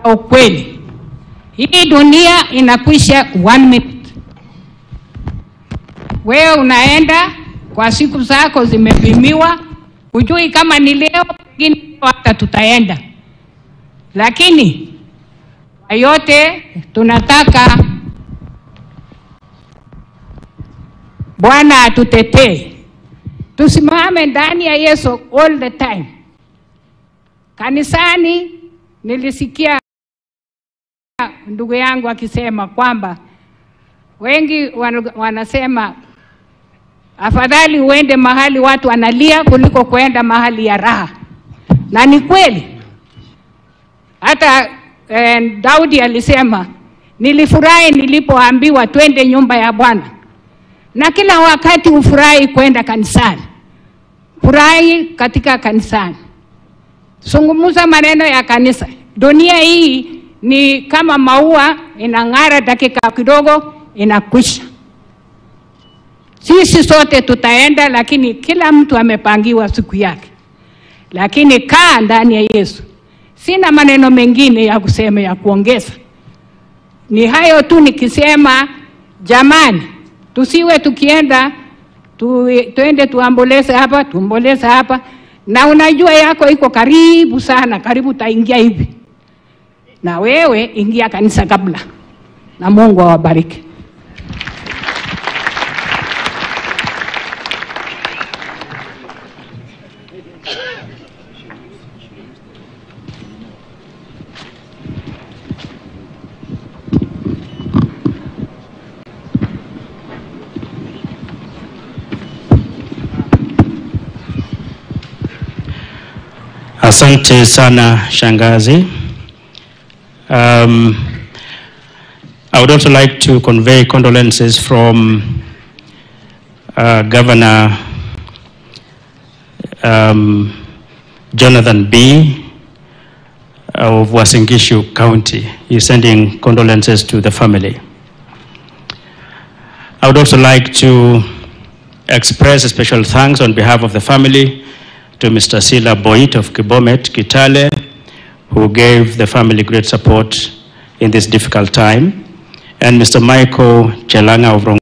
ukweli. Hii dunia inakwisha one minute. Wewe unaenda kwa siku zako zimepimiwa, hujui kama ni leo, pengine hata tutaenda, lakini kwa yote tunataka Bwana atutetee, tusimame ndani ya Yesu all the time. Kanisani nilisikia ndugu yangu akisema kwamba wengi wan- wanasema afadhali uende mahali watu wanalia kuliko kuenda mahali ya raha, na ni kweli. Hata eh, Daudi alisema nilifurahi nilipoambiwa twende nyumba ya Bwana, na kila wakati ufurahi kwenda kanisani, furahi katika kanisani, zungumza maneno ya kanisa. Dunia hii ni kama maua, inang'ara dakika kidogo, inakwisha. Sisi sote tutaenda, lakini kila mtu amepangiwa siku yake. Lakini kaa ndani ya Yesu. Sina maneno mengine ya kusema ya kuongeza, ni hayo tu nikisema, jamani, tusiwe tukienda tu, tuende tuamboleze hapa tuomboleze hapa, na unajua yako iko karibu sana, karibu utaingia hivi, na wewe ingia kanisa kabla, na Mungu awabariki. Asante sana Shangazi. Um, I would also like to convey condolences from uh, Governor um, Jonathan B. of Wasingishu County. He's sending condolences to the family. I would also like to express a special thanks on behalf of the family to Mr. Sila Boit of Kibomet, Kitale, who gave the family great support in this difficult time, and Mr. Michael Chelanga of Rong-